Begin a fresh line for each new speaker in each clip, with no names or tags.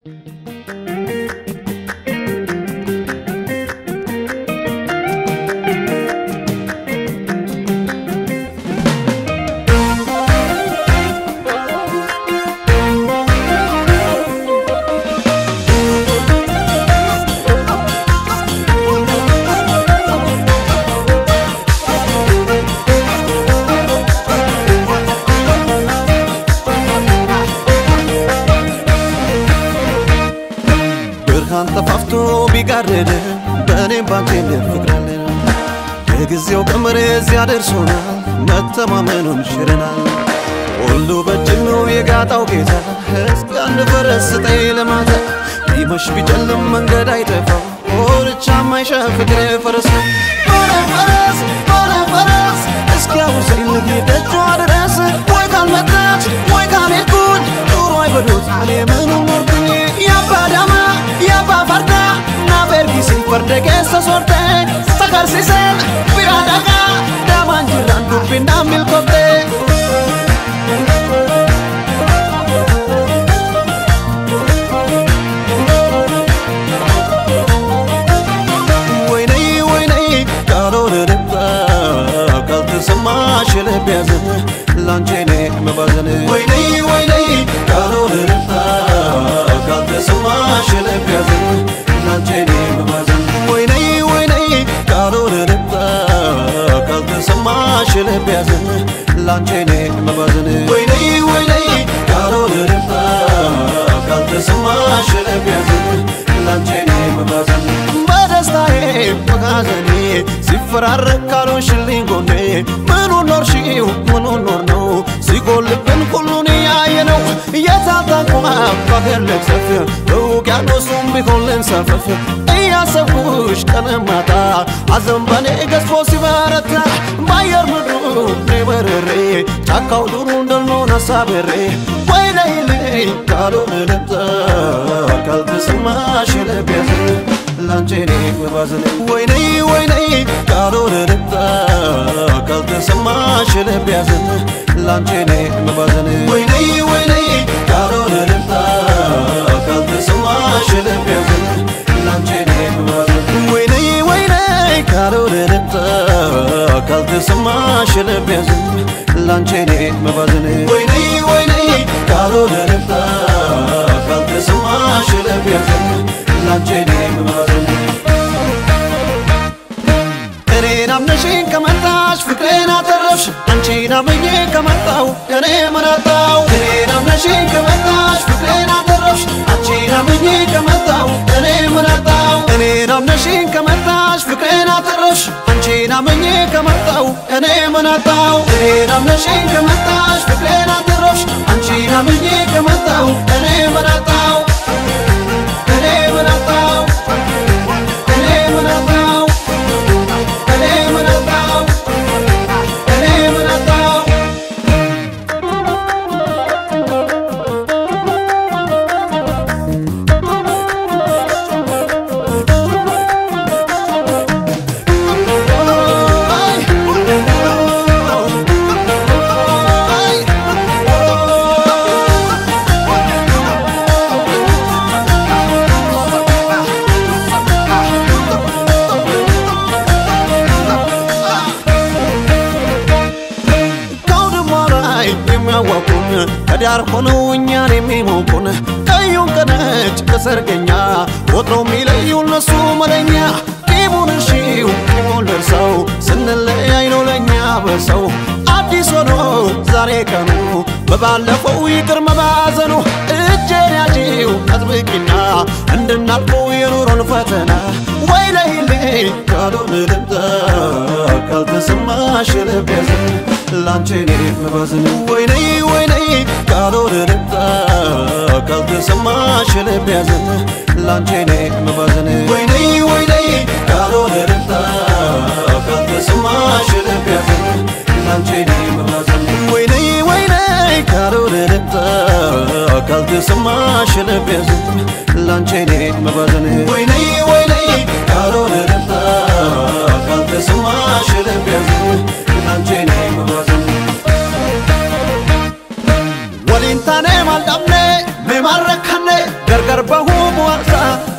ብርሃን ጠፋፍቶ ቢጋረድ በእኔም ባንቴም ፍቅራለ የጊዜው ቀመር እዚያ ደርሶናል፣ መተማመኑን ሽረናል። ሁሉ በእጅግ ነው የጋጣው ጌታ። እስኪ አንድ ፈረስ ስጠኝ ለማታ ቢመሽ ቢጨልም መንገድ አይጠፋው ኦርቻ ማይሻ ፍቅር ፈረስ ነው። ሆነ ፈረስ ሆነ ፈረስ እስኪ አውርሰኝ ልሂድ ደጇ ድረስ ወይ ካልመጣች ወይ ካልሄድኩኝ ኑሮ አይበሉት እኔ ምኑን ኖርኩኝ ያባ ዳማ ያባ ፈርዳ ናበርጊሲ ፈርደ keessa sorte sakarsisen bira dhaqa damaan jirran dubbinaan milkofte ወይነይ ወይነይ ካልሆነ ልባ ካልተሰማሽ ልብ ያዘን ላንቺ እኔ መባዘን ወይነይ ወይነይ ካልሆነ ልባ ካልተሰማሽ ልብ ያዘን ላንቺ እኔ መባዘን ወይነይ ወይነይ ካልሆነ ልባ ካልተሰማሽ ልብ ያዘን ላንቺ እኔ መባዘን ወይነይ ወይነይ ካልሆነ ልባ ካልተሰማሽ ልብ ያዘን ላንቺ እኔ መባዘን በደስታዬ በሐዘኔ ሲፈራረቅ ካልሆንሽልኝ ጎኔ ምኑን ኖርሽው ምኑን ኖር ነው ሲጎልብን ሁሉን ያየ ነው የታታንኳ በአገር ልክሰፍ በውቅያኖሱም ቢሆን ልንሳፈፍ እያሰብኩሽ ቀን ማታ ሐዘን በኔ ገዝፎ ሲበረታ በአየር ምድሩ በርሬ ጫካው ዱሩ እንደልሆነ ሳብሬ ወይ ነይልኝ ካልሆነ ልምጣ ካልተሰማሽ ልብ ያዘን ላንቺ እኔ መባዘን ወይነይ ወይነይ ካልሆነ ልምጣ ካልተሰማሽ ልብ ያዘን ላንቺ እኔ መባዘን ወይነይ ወይነይ ካልሆነ ልምጣ ካልተሰማሽ ልብ ያዘን ላንቺ እኔ መባዘን ወይነይ ወይነይ ካልሆነ ልምጣ ካልተሰማሽ ልብ ያዘን ላንቺ እኔ መባዘን ወይነይ ወይነይ ካልሆነ ልምጣ ካልተሰማሽ ልብ ያዘን ላንቺ እኔ መባዘን እኔን አምነሽኝ ከመጣሽ ፍቅሬን አተረፍሽ አንቺን አምኜ ከመጣው እኔ መናጣው እኔን አምነሽኝ ከመጣሽ ፍቅሬን አተረፍሽ አንቺን አምኜ ከመጣው እኔ መናጣው እኔን አምነሽኝ ከመጣሽ ፍቅሬን አተረፍሽ አንቺን አምኜ ከመጣው እኔ መናጣው እኔን አምነሽኝ ከመጣሽ ፍቅሬን አተረፍሽ አንቺን አምኜ ከመጣው እኔ መናጣው እኔ መናጣው እኔ መናጣው እኔ መናጣው እኔ መናጣው ከአውድማ ላይ የሚያዋቁን ከዳር ሆነው እኛን የሚሞቁን ቀዩን ከነጭ ከሰርገኛ ወትሮ የሚለዩ እነሱ መለኛ ቂሙን እሺው ቂሙን ደርሰው ስንለያይ ነው ለእኛ በሰው አዲስ ሆኖ ዛሬ ቀኑ በባለፈው ይቅር መባዘኑ እጄን ያዢው አጥብቂና እንድናልፈው የኑሮን ፈተና ወይ ለይልኝ ካልሆነ ልምጣ ካልተሰማሽ ልብ ያዘን ላንቺ እኔ መባዘን ወይነይ ወይነይ ካልሆነ ልምጣ ካልተሰማሽ ልብ ያዘን ላንቺ እኔ መባዘን ወይነይ ወይነይ ካልሆነ ልምጣ ካልተሰማሽ ልብ ያዘን ላንቺ እኔ መባዘን ወይነይ ወይነይ ካልሆነ ልምጣ ካልተሰማሽ ልብ ያዘን ላንቺ እኔ መባዘን ወይነይ ወይነይ ካልሆነ ልምጣ ካልተሰማሽ ልብ ያዘን ላንቺ እኔ መባዘን waliin taanee maal dhabne mee maal rakkanne gargar bahu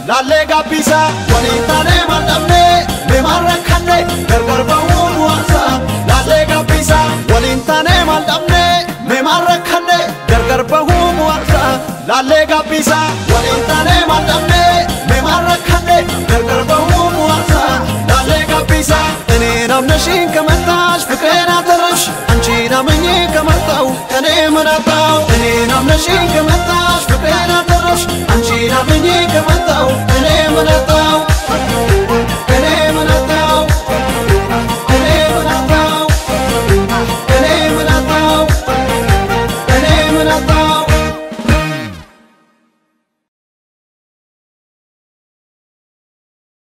ላሌ ጋቢሳ ወሊታኔ ማልዳምኔ ሜማረካኔ ገርገር በሁሙ ዋሳ ላሌ ጋቢሳ ወሊንታኔ ማልዳምኔ ሜማረካኔ ገርገር በሁሙ ዋሳ ላሌ ጋቢሳ ወሊንታኔ ማልዳምኔ ሜማረካኔ ገርገር በሁሙ ዋሳ ላሌ ጋቢሳ እኔን አምነሽኝ ከመጣሽ ፍቅሬን አተረሽ አንቺን አምኜ ከመጣው እኔ ምን አጣው እኔን አምነሽኝ ከመጣሽ ፍቅሬን አተረሽ